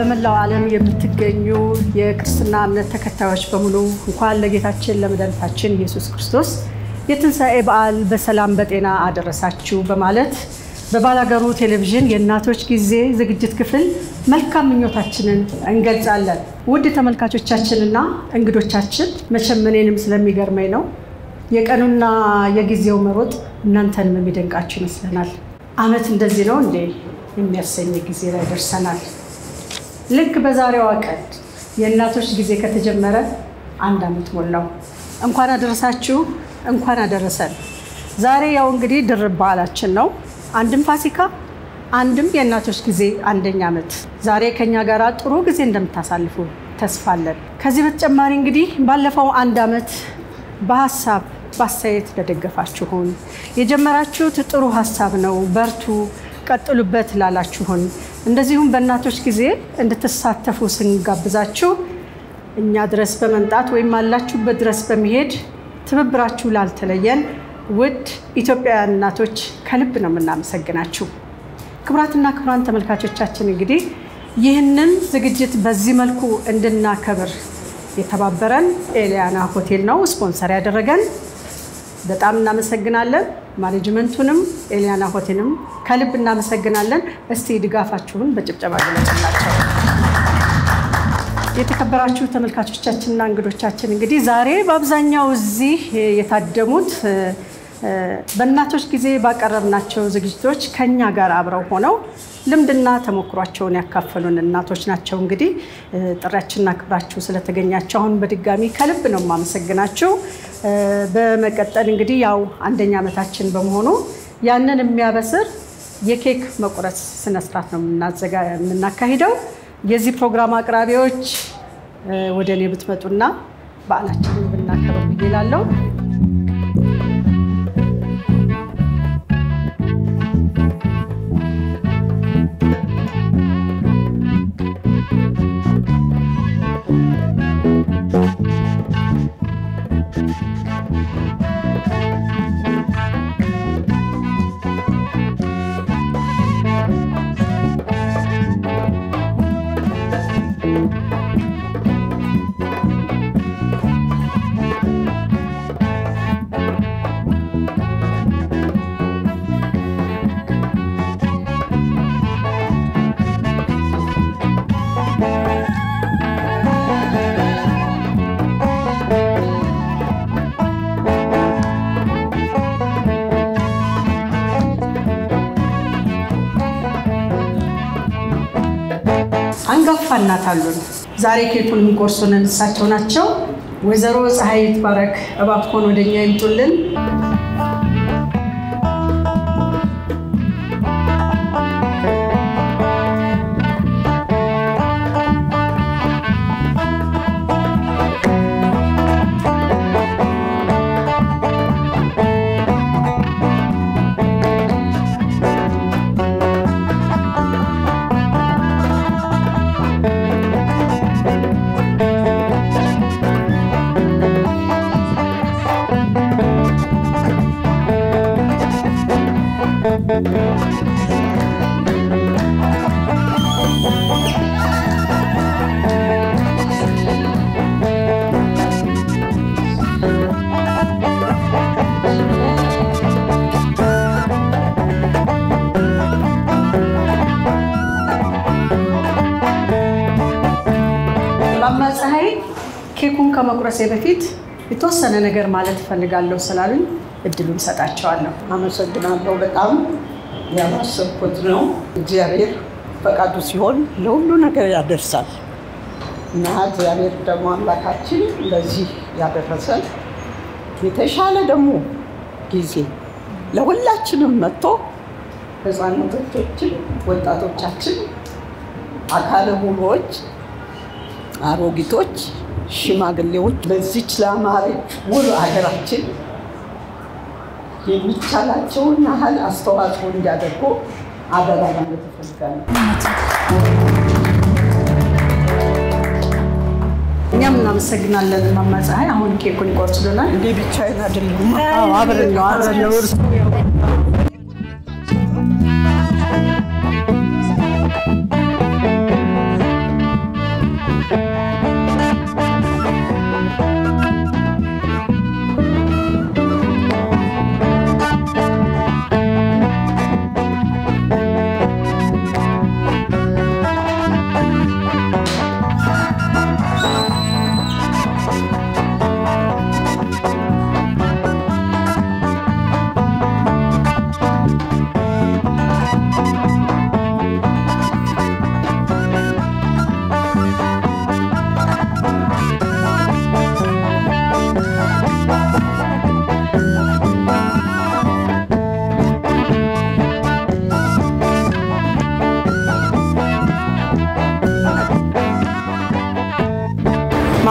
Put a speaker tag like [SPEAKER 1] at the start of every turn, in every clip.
[SPEAKER 1] በመላው ዓለም የምትገኙ የክርስትና እምነት ተከታዮች በሙሉ እንኳን ለጌታችን ለመድኃኒታችን ኢየሱስ ክርስቶስ የትንሣኤ በዓል በሰላም በጤና አደረሳችሁ በማለት በባላገሩ ቴሌቪዥን የእናቶች ጊዜ ዝግጅት ክፍል መልካም ምኞታችንን እንገልጻለን። ውድ ተመልካቾቻችንና እንግዶቻችን መቼም እኔንም ስለሚገርመኝ ነው የቀኑና የጊዜው መሮጥ እናንተንም የሚደንቃችሁ ይመስለናል። ዓመት እንደዚህ ነው እንዴ የሚያሰኝ ጊዜ ላይ ደርሰናል። ልክ በዛሬዋ ቀን የእናቶች ጊዜ ከተጀመረ አንድ ዓመት ሞላው። እንኳን አደረሳችሁ፣ እንኳን አደረሰን። ዛሬ ያው እንግዲህ ድርብ በዓላችን ነው። አንድም ፋሲካ፣ አንድም የእናቶች ጊዜ አንደኛ ዓመት። ዛሬ ከኛ ጋር ጥሩ ጊዜ እንደምታሳልፉ ተስፋ አለን። ከዚህ በተጨማሪ እንግዲህ ባለፈው አንድ ዓመት በሀሳብ በአስተያየት ለደገፋችሁን የጀመራችሁት ጥሩ ሀሳብ ነው፣ በርቱ፣ ቀጥሉበት ላላችሁን እንደዚሁም በእናቶች ጊዜ እንድትሳተፉ ስንጋብዛችሁ እኛ ድረስ በመምጣት ወይም አላችሁበት ድረስ በመሄድ ትብብራችሁ ላልተለየን ውድ ኢትዮጵያውያን እናቶች ከልብ ነው የምናመሰግናችሁ። ክቡራትና ክቡራን ተመልካቾቻችን እንግዲህ ይህንን ዝግጅት በዚህ መልኩ እንድናከብር የተባበረን ኤሊያና ሆቴል ነው ስፖንሰር ያደረገን። በጣም እናመሰግናለን። ማኔጅመንቱንም ኤሊያና ሆቴልም ከልብ እናመሰግናለን። እስቲ ድጋፋችሁን በጭብጨባ ገለጽላቸው። የተከበራችሁ ተመልካቾቻችንና እንግዶቻችን እንግዲህ ዛሬ በአብዛኛው እዚህ የታደሙት በእናቶች ጊዜ ባቀረብናቸው ዝግጅቶች ከኛ ጋር አብረው ሆነው ልምድና ተሞክሯቸውን ያካፈሉን እናቶች ናቸው። እንግዲህ ጥሪያችንና ክብራችሁ ስለተገኛችሁ አሁን በድጋሚ ከልብ ነው የማመሰግናችሁ። በመቀጠል እንግዲህ ያው አንደኛ ዓመታችን በመሆኑ ያንን የሚያበስር የኬክ መቁረስ ስነስርዓት ነው የምናካሂደው። የዚህ ፕሮግራም አቅራቢዎች ወደ እኔ ብትመጡና በዓላችንን ብናከብር ብዬ እላለሁ። አንጋፋ እናት አሉን። ዛሬ ኬኩን የሚቆርሱን እሳቸው ናቸው። ወይዘሮ ፀሐይ ይትባረክ እባክዎን ወደኛ ይምጡልን። እማማ ፀሐይ ኬኩን ከመቁረሴ በፊት የተወሰነ ነገር ማለት እፈልጋለሁ ስላሉኝ እድሉን ሰጣቸዋለሁ።
[SPEAKER 2] አመሰግናለሁ። በጣም ያላሰብኩት ነው። እግዚአብሔር ፈቃዱ ሲሆን ለሁሉ ነገር ያደርሳል እና እግዚአብሔር ደግሞ አምላካችን ለዚህ ያደረሰን የተሻለ ደግሞ ጊዜ ለሁላችንም መጥቶ ህፃናቶቻችን፣ ወጣቶቻችን፣ አካለ ሙሉዎች፣ አሮጊቶች፣ ሽማግሌዎች በዚች ለአማረች ውብ ሀገራችን የሚቻላቸውን ያህል አስተዋጽኦ እንዲያደርጉ አደራ ማለት እፈልጋለሁ።
[SPEAKER 1] እኛም እናመሰግናለን እማማ ፀሐይ። አሁን ኬኩን ይቆርሱልናል።
[SPEAKER 2] እንዲህ ብቻዬን አይደለሁም።
[SPEAKER 1] አዎ፣ አብረን ነው አብረን ነው እርሱ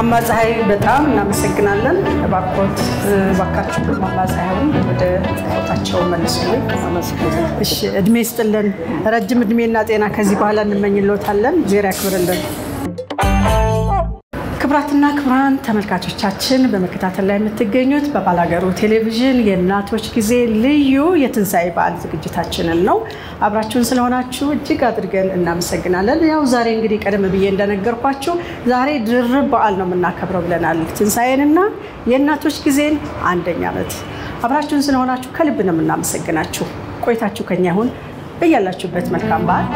[SPEAKER 1] እማማ ፀሐይ በጣም እናመሰግናለን። እባክዎት እባካችሁ እማማ ፀሐይን ወደ ቦታቸው መልሱልኝ። እሺ፣ እድሜ ይስጥልን፣ ረጅም እድሜና ጤና ከዚህ በኋላ እንመኝልዎታለን። እግዜር ያክብርልን። ክቡራትና ክቡራን ተመልካቾቻችን በመከታተል ላይ የምትገኙት በባላገሩ ቴሌቪዥን የእናቶች ጊዜ ልዩ የትንሣኤ በዓል ዝግጅታችንን ነው። አብራችሁን ስለሆናችሁ እጅግ አድርገን እናመሰግናለን። ያው ዛሬ እንግዲህ ቀደም ብዬ እንደነገርኳችሁ ዛሬ ድርብ በዓል ነው የምናከብረው ብለናል። ትንሣኤንና የእናቶች ጊዜን አንደኛ ዓመት አብራችሁን ስለሆናችሁ ከልብ ነው የምናመሰግናችሁ። ቆይታችሁ ከኛ ይሁን። በያላችሁበት መልካም በዓል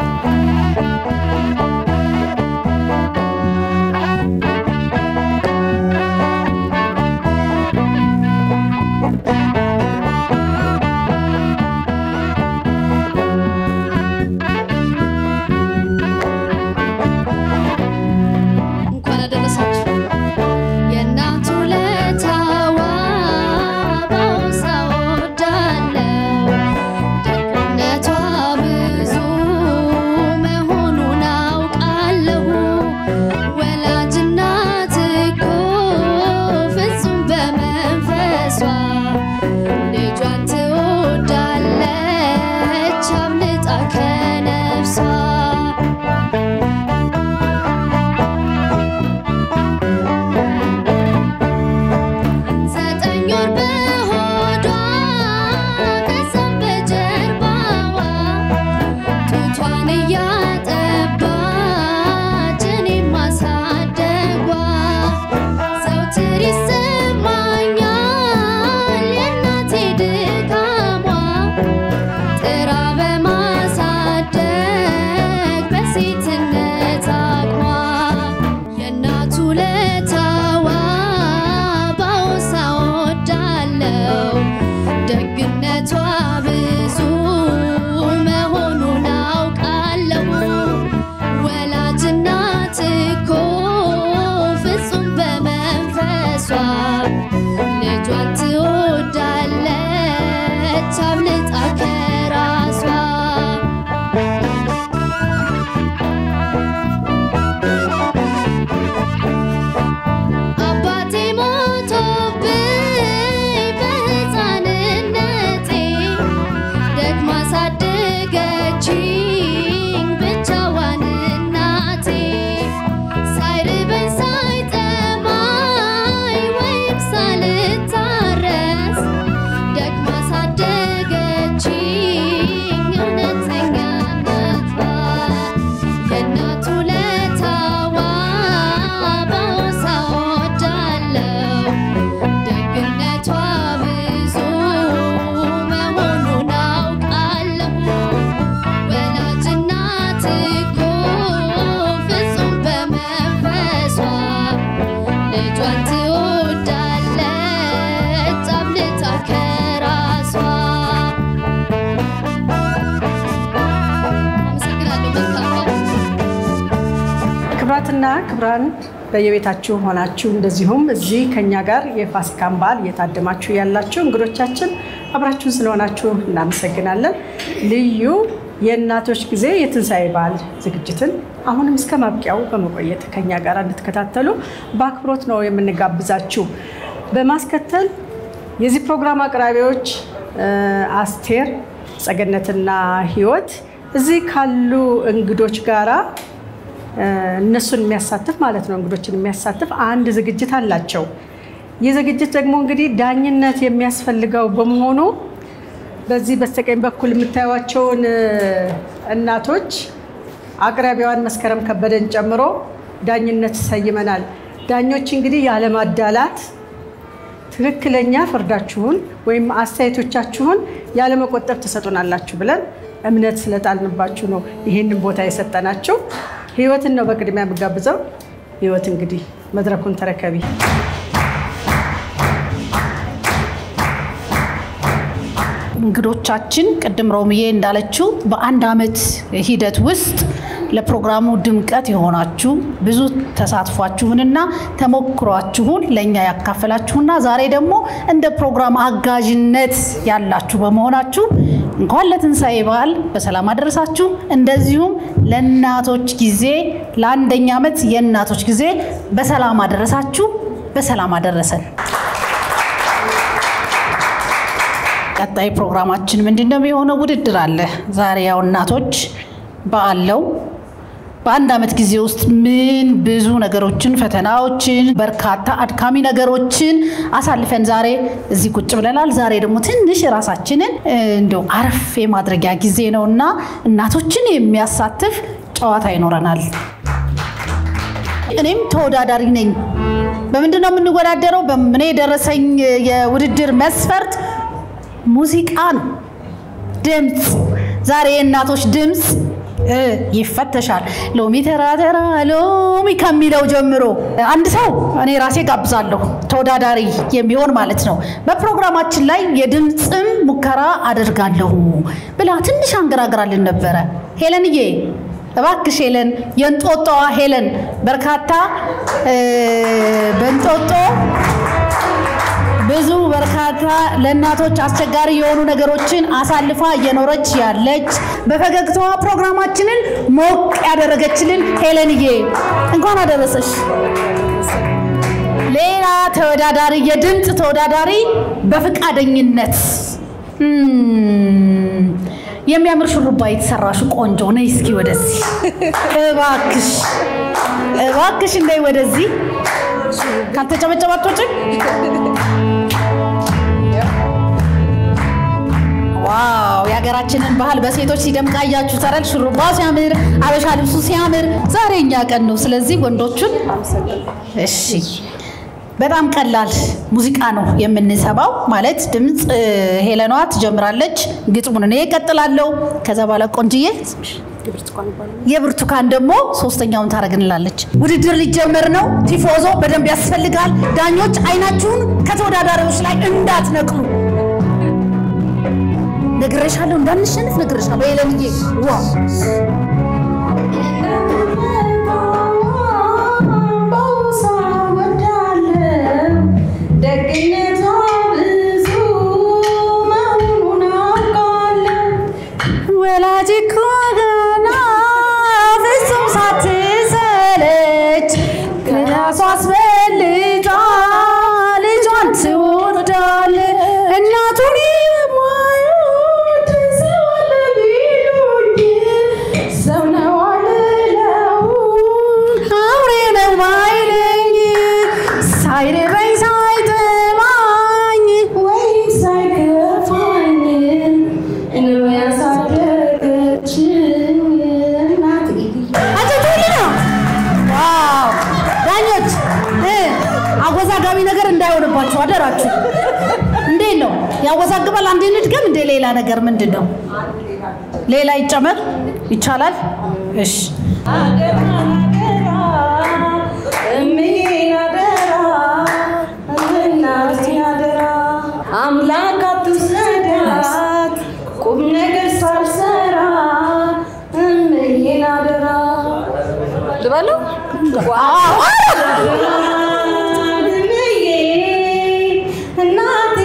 [SPEAKER 3] እንኳን አደረሳችሁ። የእናቱ ለታዋ ባውሳ ወዳለው ደግነቷ ብዙ መሆኑን አውቃለሁ። ወላጅ እናት እኮ ፍጹም በመንፈሷ ልጇን ትወዳለች አብልጣ ከነፍሷ ዘጠኝ ወር በሆዷ ከዛም በጀርባዋ ጡቷን እያጠባች እኔን ማሳደጓ ዘውትር ይሰማኛል የእናቴ ድካሟ ጥራ በማሳደግ በሴትነት አቅሟ የእናቱ ለታዋ ባውሳ ወዳለው ደግነቷ ብዙ መሆኑን አውቃለሁ። ወላጅ እናት እኮ ፍጹም በመንፈሷ ልጇን ትወዳለች አብልጣ ከራሷ አባቴ ሞቶብኝ በሕፃንነቴ ደግማ ሳደገችኝ ብቻዋን እናቴ ሳይርበኝ ሳይጠማኝ ወይም ሳልታረስ ደግማ ሳደገችኝ እውነተኛ እናቷ የእናቱ ለታዋ ባውሳ ወዳለው ደግነቷ ብዙ መሆኑን አውቃለሁ። ወላጅ እናት እኮ ፍጹም በመንፈሷ ልጇን ትወዳለች አብልጣ ከራሷ። አመሰግናለሁ። መልካም በዓል።
[SPEAKER 1] ክብራትና ክብራን በየቤታችሁ ሆናችሁ እንደዚሁም እዚህ ከኛ ጋር የፋሲካን በዓል እየታደማችሁ ያላችሁ እንግዶቻችን አብራችሁን ስለሆናችሁ እናመሰግናለን። ልዩ የእናቶች ጊዜ የትንሣኤ በዓል ዝግጅትን አሁንም እስከ ማብቂያው በመቆየት ከኛ ጋር እንድትከታተሉ በአክብሮት ነው የምንጋብዛችሁ። በማስከተል የዚህ ፕሮግራም አቅራቢዎች እ፣ አስቴር ጸገነትና ህይወት እዚህ ካሉ እንግዶች ጋራ እነሱን የሚያሳትፍ ማለት ነው እንግዶችን የሚያሳትፍ አንድ ዝግጅት አላቸው። ይህ ዝግጅት ደግሞ እንግዲህ ዳኝነት የሚያስፈልገው በመሆኑ በዚህ በስተቀኝ በኩል የምታዩቸውን እናቶች አቅራቢዋን መስከረም ከበደን ጨምሮ ዳኝነት ሰይመናል። ዳኞች እንግዲህ ያለማዳላት ትክክለኛ ፍርዳችሁን ወይም አስተያየቶቻችሁን ያለመቆጠብ ትሰጡናላችሁ ብለን እምነት ስለጣልንባችሁ ነው ይህንን ቦታ የሰጠናችሁ። ህይወትን ነው በቅድሚያ የምጋብዘው። ህይወት እንግዲህ መድረኩን ተረከቢ።
[SPEAKER 4] እንግዶቻችን ቅድም ሮምዬ እንዳለችው በአንድ ዓመት ሂደት ውስጥ ለፕሮግራሙ ድምቀት የሆናችሁ ብዙ ተሳትፏችሁንና ተሞክሯችሁን ለእኛ ያካፈላችሁና ዛሬ ደግሞ እንደ ፕሮግራም አጋዥነት ያላችሁ በመሆናችሁ እንኳን ለትንሣኤ በዓል በሰላም አደረሳችሁ። እንደዚሁም ለእናቶች ጊዜ ለአንደኛ ዓመት የእናቶች ጊዜ በሰላም አደረሳችሁ፣ በሰላም አደረሰን። ቀጣይ ፕሮግራማችን ምንድን ነው የሚሆነው? ውድድር አለ። ዛሬ ያው እናቶች በዓል ነው። በአንድ ዓመት ጊዜ ውስጥ ምን ብዙ ነገሮችን፣ ፈተናዎችን፣ በርካታ አድካሚ ነገሮችን አሳልፈን ዛሬ እዚህ ቁጭ ብለናል። ዛሬ ደግሞ ትንሽ ራሳችንን እንደው አረፍ የማድረጊያ ጊዜ ነው እና እናቶችን የሚያሳትፍ ጨዋታ ይኖረናል። እኔም ተወዳዳሪ ነኝ። በምንድን ነው የምንወዳደረው? በምን የደረሰኝ የውድድር መስፈርት ሙዚቃ ነው፣ ድምፅ። ዛሬ የእናቶች ድምፅ እ ይፈተሻል። ሎሚ ተራ ተራ ሎሚ ከሚለው ጀምሮ አንድ ሰው እኔ ራሴ ጋብዛለሁ፣ ተወዳዳሪ የሚሆን ማለት ነው። በፕሮግራማችን ላይ የድምፅም ሙከራ አደርጋለሁ ብላ ትንሽ አንገራግራልን ነበረ። ሄለንዬ እባክሽ ሄለን፣ የእንጦጦዋ ሄለን በርካታ እ በእንጦጦ ብዙ በርካታ ለእናቶች አስቸጋሪ የሆኑ ነገሮችን አሳልፋ እየኖረች ያለች በፈገግታዋ ፕሮግራማችንን ሞቅ ያደረገችልን ሄለንዬ እንኳን አደረሰሽ። ሌላ ተወዳዳሪ የድምፅ ተወዳዳሪ በፈቃደኝነት እም፣ የሚያምር ሹሩባ የተሰራሽ ቆንጆ ነይ እስኪ ወደዚህ እባክሽ እባክሽ እንደይ ወደዚህ ካልተጨበጨባቶችን ዋው የሀገራችንን ባህል በሴቶች ሲደምቅ አያችሁ ተረል ሹሩባ ሲያምር አበሻ ልብሱ ሲያምር ዛሬ እኛ ቀን ነው ስለዚህ ወንዶቹን እሺ በጣም ቀላል ሙዚቃ ነው የምንሰማው ማለት ድምፅ እ፣ ሄለኗ ትጀምራለች ግጥሙን እኔ እቀጥላለሁ ከዛ በኋላ ቆንጅዬ የብርቱካን ደግሞ ሶስተኛውን ታደርግንላለች። ውድድር ሊጀመር ነው። ቲፎዞ በደንብ ያስፈልጋል። ዳኞች አይናችሁን ከተወዳዳሪዎች ላይ እንዳትነቅሉ። ነግሬሻለሁ፣ እንዳንሸንፍ ነግሬሻለሁ። ሄለንዬ ዋ
[SPEAKER 2] ደግነቷ ብዙ መሆኑን አውቃለሁ።
[SPEAKER 4] ወላጅ እኮ ገና ፍጹም ሳትሰለች ከራሷ አስበልጣ ልጇን ትወዳለች። እናቱን የማይወድ ሰው አለ ቢሉኝ
[SPEAKER 2] ሰው ነው አልለው
[SPEAKER 4] አውሬ ነው ማይለኝ ሳይርበኝ ሳይጠማኝ
[SPEAKER 2] ወይም ሳይከፋኝ ነው ያሳደገችኝ እናቴ።
[SPEAKER 4] አጨብጭቡልኝ ነው። ዋው! ዳኞች እ አወዛጋቢ ነገር እንዳይሆንባችሁ አደራችሁ። እንዴት ነው ያወዛግባል? አንዴ ንድገም። እንደ ሌላ ነገር ምንድን ነው? ሌላ ይጨመር ይቻላል? እሺ
[SPEAKER 2] አደራ አደራ እምዬን አደራ እናቴን አደራ አምላክ አትውሰዳት ቁም ነገር ሳልሰራ እምዬን አደራ ልበለው እምዬ እናቴ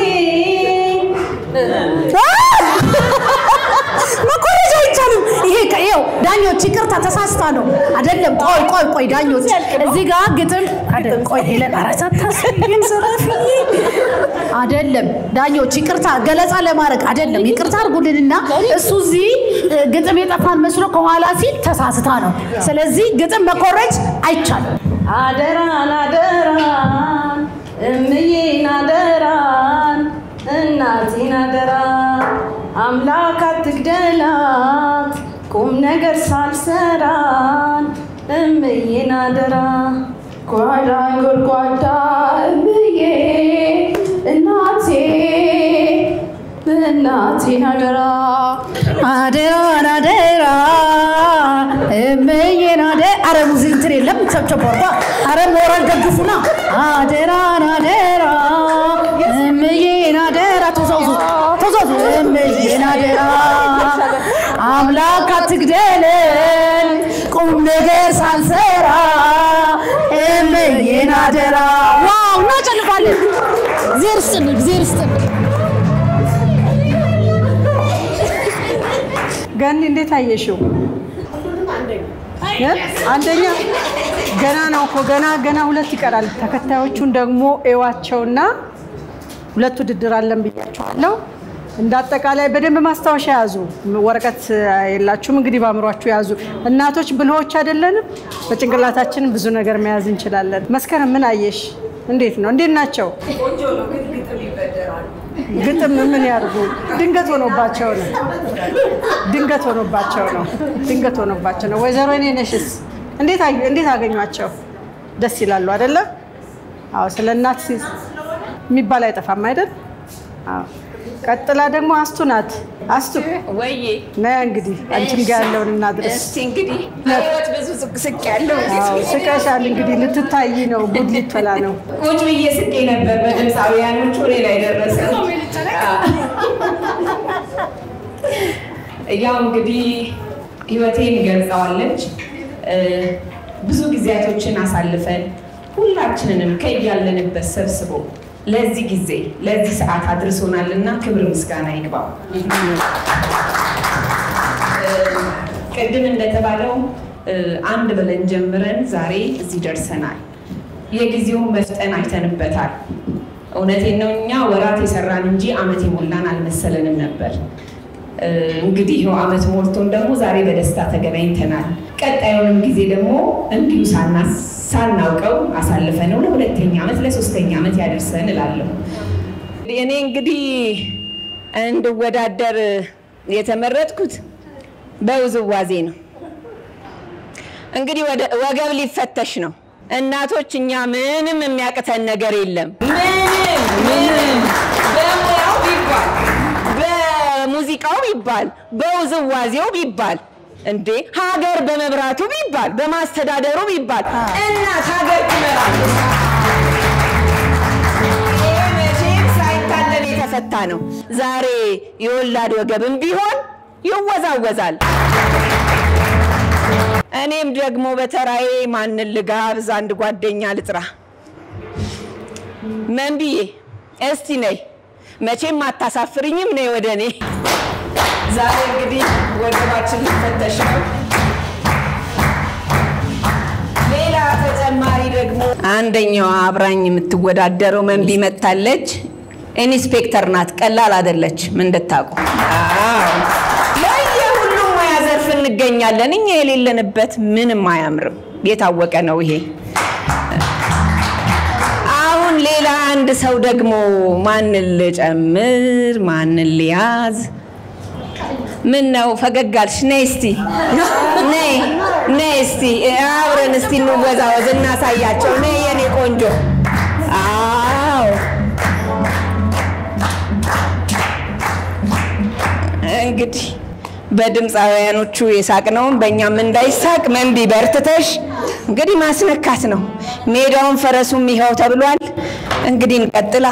[SPEAKER 4] መኮረጃ አይቻልም። ይሄ ከ- ይኸው ዳኞች ይቅርታ ተሳስታ ነው አይደለም። ቆይ ቆይ ቆይ ዳኞች እዚህ ጋር ግጥም አይደል? ቆይ ሄለን ኧረ ሳታስቢኝ ዘራፊዬ አይደለም። ዳኞች ይቅርታ ገለጻ ለማድረግ አይደለም። ይቅርታ አድርጉልንና እሱ እዚህ እ፣ ግጥም የጠፋን መስሎ ከኋላ ሲል ተሳስታ ነው። ስለዚህ ግጥም መኮረጅ አይቻልም።
[SPEAKER 2] አደራን አደራን እምዬን አደራን እናቴን አደራ አምላክ አትግደላት ቁም ነገር ሳልሰራን እምዬን አደራ ጓዳ ጎድጓዳ እምዬ እናቴ እናቴን አደራ
[SPEAKER 4] አደራን አደራ እመዬን አደ አረ ሙዚ እንትን የለም ቸብቸብ አርጓ አረ ሞራል ደግፉና አደራን አደራ እመዬን አደራ ተዛውዙ ተዛውዙ እመዬን አደራ አምላክ አትግደለን ቁም ነገር ሳልሰራ እመዬን አደራ ዋው እናጨልፋለን እግዚአብሔር ይስጥልን እግዚአብሔር ይስጥልን
[SPEAKER 1] ገኒ እንዴት አየሽው? እ? አንደኛ ገና ነው እኮ ገና ገና ሁለት ይቀራል። ተከታዮቹን ደግሞ እዋቸውና ሁለት ውድድር አለን ብያቸዋለሁ። እንደ አጠቃላይ በደንብ ማስታወሻ ያዙ። ወረቀት የላችሁም እንግዲህ በአእምሯችሁ ያዙ። እናቶች ብልሆች አይደለንም። በጭንቅላታችን ብዙ ነገር መያዝ እንችላለን። መስከረም ምን አየሽ? እንዴት ነው? እንዴት ናቸው? ግጥም ምን ያርጉ? ድንገት ሆኖባቸው ነው። ድንገት ሆኖባቸው ነው። ድንገት ሆኖባቸው ነው። ወይዘሮ እኔ ነሽስ እንዴት አዩ- እንዴት አገኟቸው? ደስ ይላሉ አይደለ? አዎ፣ ስለ እናት ሲ- የሚባል አይጠፋም አይደል? አዎ። ቀጥላ ደግሞ አስቱ ናት። አስቱ
[SPEAKER 5] ወይዬ
[SPEAKER 1] ነያ እንግዲህ አንቺም ጋር ያለውን እናድርስ።
[SPEAKER 5] እስቲ እንግዲህ ህይወት ብዙ ስቅ ስቅ ያለው
[SPEAKER 1] አዎ፣ ስቀሻል እንግዲህ ልትታይ ነው። ጉድ ሊፈላ ነው።
[SPEAKER 5] ቁጭ ብዬ ስቄ ነበር። በድምፃውያኖቹ ወሬ ላይ ደረሰ። ያው እንግዲህ ህይወቴን ገልጸዋለች። እ፣ ብዙ ጊዜያቶችን አሳልፈን ሁላችንንም ከያለንበት ሰብስቦ ለዚህ ጊዜ ለዚህ ሰዓት አድርሶናልና ክብር ምስጋና ይግባው። ቅድም እንደተባለው እ፣ አንድ ብለን ጀምረን ዛሬ እዚህ ደርሰናል። የጊዜውን መፍጠን አይተንበታል። እውነቴን ነው። እኛ ወራት የሰራን እንጂ አመት የሞላን አልመሰለንም ነበር። እ፣ እንግዲህ ይኸው አመት ሞልቶን ደግሞ ዛሬ በደስታ ተገናኝተናል። ቀጣዩንም ጊዜ ደግሞ እንዲሁ ሳና- ሳናውቀው አሳልፈነው ለሁለተኛ ዓመት ለሶስተኛ ዓመት ያደርሰን እላለሁ። እኔ እንግዲህ እንድወዳደር የተመረጥኩት በውዝዋዜ ነው። እንግዲህ ወደ- ወገብ ሊፈተሽ ነው። እናቶች እኛ ምንም የሚያቅተን ነገር የለም። ምንም ምንም በሙያው ቢባል በሙዚቃው ቢባል በውዝዋዜው ቢባል እንዴ ሀገር በመብራቱ ቢባል በማስተዳደሩ ቢባል እናት ሀገር ትመራለች። ይሄ መቼም ሳይታለን የተፈታ ነው። ዛሬ የወላድ ወገብም ቢሆን ይወዛወዛል። እኔም ደግሞ በተራዬ ማንን ልጋብዝ? አንድ ጓደኛ ልጥራ። መንብዬ እስቲ ነይ፣ መቼም አታሳፍርኝም። ነይ ወደ እኔ። ዛሬ እንግዲህ ወገባችን ሊፈተሽ ነው። ሌላ ተጨማሪ ደግሞ አንደኛዋ አብራኝ የምትወዳደረው መንቢ መጥታለች። ኢንስፔክተር ናት፣ ቀላል አይደለችም እንድታውቁ። አዎ ለየሁሉም ሙያ ዘርፍ እንገኛለን። እኛ የሌለንበት ምንም አያምርም። የታወቀ ነው ይሄ። አሁን ሌላ አንድ ሰው ደግሞ ማንን ልጨምር? ማንን ልያዝ? ምን ነው ፈገግ አልሽ? ነይ እስቲ ነይ ነይ እስቲ አብረን እስቲ እንወዛወዝ እናሳያቸው። ነይ የኔ ቆንጆ። አዎ እንግዲህ በድምፃውያኖቹ የሳቅነውን በእኛም እንዳይሳቅ መንቢ በርትተሽ እንግዲህ ማስነካት ነው። ሜዳውን ፈረሱም ይኸው ተብሏል። እንግዲህ እንቀጥላ።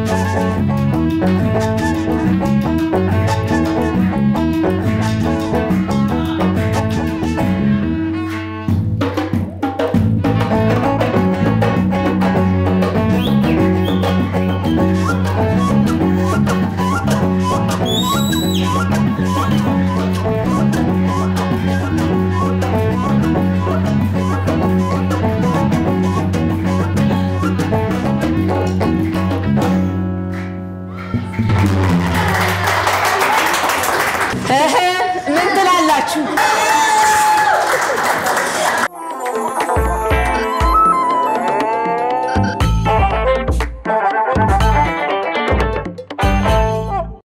[SPEAKER 5] እህ ምን ትላላችሁ?